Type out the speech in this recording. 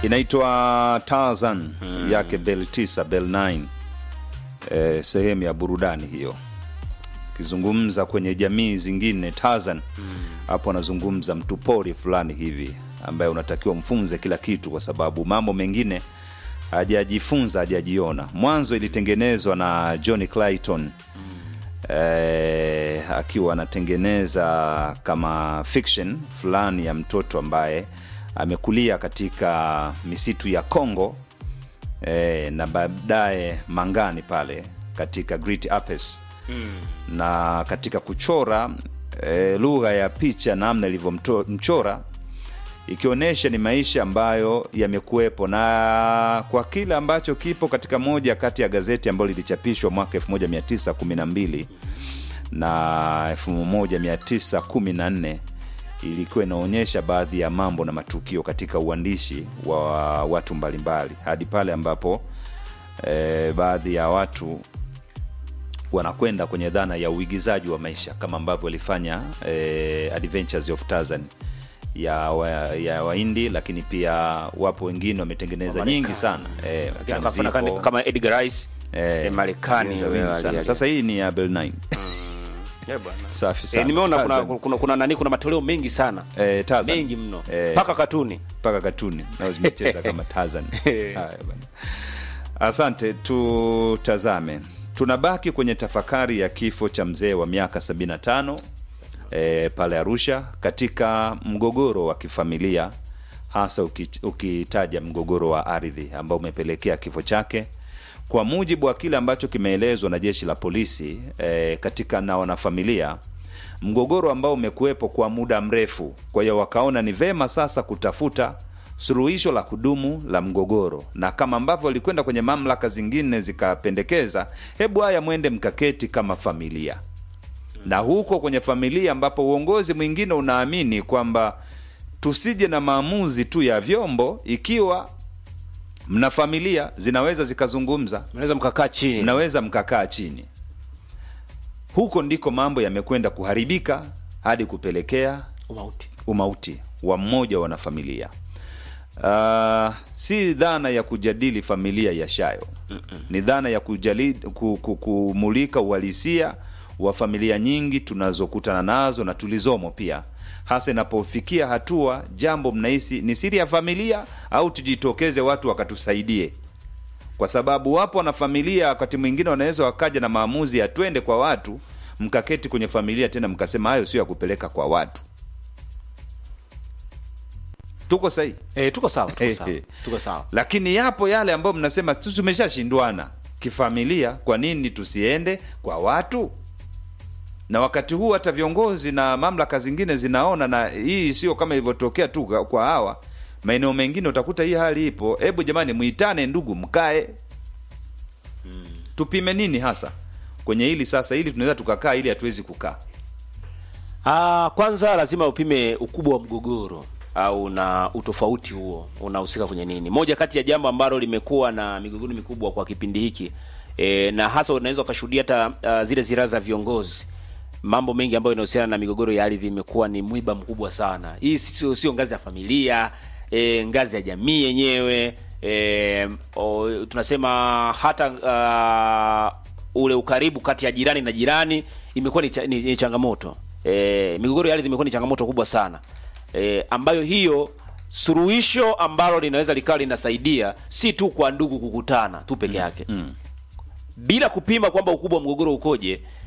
inaitwa Tarzan yake Bell 9 Bell 9 eh, sehemu ya burudani hiyo kizungumza kwenye jamii zingine Tarzan hapo anazungumza mtu pori fulani hivi ambaye unatakiwa mfunze kila kitu kwa sababu mambo mengine hajajifunza hajajiona mwanzo ilitengenezwa na Johnny Clayton eh, akiwa anatengeneza kama fiction fulani ya mtoto ambaye amekulia katika misitu ya Congo eh, na baadaye Mangani pale katika Great Apes na katika kuchora e, lugha ya picha namna ilivyomchora ikionyesha ni maisha ambayo yamekuwepo na kwa kile ambacho kipo katika moja kati ya gazeti ambayo lilichapishwa mwaka 1912 na 1914 ilikuwa inaonyesha baadhi ya mambo na matukio katika uandishi wa watu mbalimbali hadi pale ambapo e, baadhi ya watu wanakwenda kwenye dhana ya uigizaji wa maisha kama ambavyo walifanya eh, Adventures of Tarzan ya wa, ya Wahindi, lakini pia wapo wengine wametengeneza nyingi sana eh, Lakini Marekani kama- zipo, kama Edgar Rice eh, eh, Marekani wametengeneza wengi sana. wale- Sasa hii ni ya Bell 9 Eh, bwana. safi sana Eh, nimeona kuna, Tarzan. kuna, kuna, nani kuna matoleo mengi sana eh, Tarzan. mengi mno Eh, mpaka katuni mpaka katuni nao zimecheza kama Tarzan. Haya bana. Asante, tutazame. Tunabaki kwenye tafakari ya kifo cha mzee wa miaka 75 e, pale Arusha katika mgogoro wa kifamilia, hasa uki- ukitaja mgogoro wa ardhi ambao umepelekea kifo chake kwa mujibu wa kile ambacho kimeelezwa na jeshi la polisi e, katika na wanafamilia mgogoro ambao umekuwepo kwa muda mrefu. Kwa hiyo wakaona ni vema sasa kutafuta suluhisho la kudumu la mgogoro, na kama ambavyo walikwenda kwenye mamlaka zingine zikapendekeza, hebu haya mwende mkaketi kama familia, na huko kwenye familia ambapo uongozi mwingine unaamini kwamba tusije na maamuzi tu ya vyombo, ikiwa mna familia zinaweza zikazungumza mnaweza mkakaa chini mnaweza mkakaa chini. Huko ndiko mambo yamekwenda kuharibika hadi kupelekea umauti umauti wa mmoja wa wanafamilia. Uh, si dhana ya kujadili familia ya Shayo, ni dhana ya kujali, ku, ku, kumulika uhalisia wa familia nyingi tunazokutana nazo na tulizomo pia, hasa inapofikia hatua jambo mnahisi ni siri ya familia au tujitokeze watu wakatusaidie kwa sababu wapo wanafamilia wakati mwingine wanaweza wakaja na maamuzi ya twende kwa watu, mkaketi kwenye familia tena mkasema hayo sio ya kupeleka kwa watu. Tuko sahihi, eh, tuko sawa tuko Eh, sawa eh. tuko sawa lakini yapo yale ambayo mnasema sisi tumeshashindwana kifamilia, kwa nini tusiende kwa watu? Na wakati huu hata viongozi na mamlaka zingine zinaona, na hii sio kama ilivyotokea tu kwa kwa hawa maeneo mengine, utakuta hii hali ipo. Hebu jamani, muitane ndugu, mkae tupime nini hasa kwenye hili sasa, ili tunaweza tukakaa, ili hatuwezi kukaa. Ah, kwanza lazima upime ukubwa wa mgogoro au na utofauti huo unahusika kwenye nini. Moja kati ya jambo ambalo limekuwa na migogoro mikubwa kwa kipindi hiki e, na hasa unaweza ukashuhudia hata uh, zile ziara za viongozi, mambo mengi ambayo yanahusiana na migogoro ya ardhi imekuwa ni mwiba mkubwa sana. Hii sio sio ngazi ya familia e, ngazi ya jamii yenyewe e, o, tunasema hata uh, ule ukaribu kati ya jirani na jirani imekuwa ni, cha- ni, ni changamoto e, migogoro ya ardhi imekuwa ni changamoto kubwa sana e, ambayo hiyo suluhisho ambalo linaweza likawa linasaidia si tu kwa ndugu kukutana tu peke yake mm, bila kupima kwamba ukubwa wa mgogoro ukoje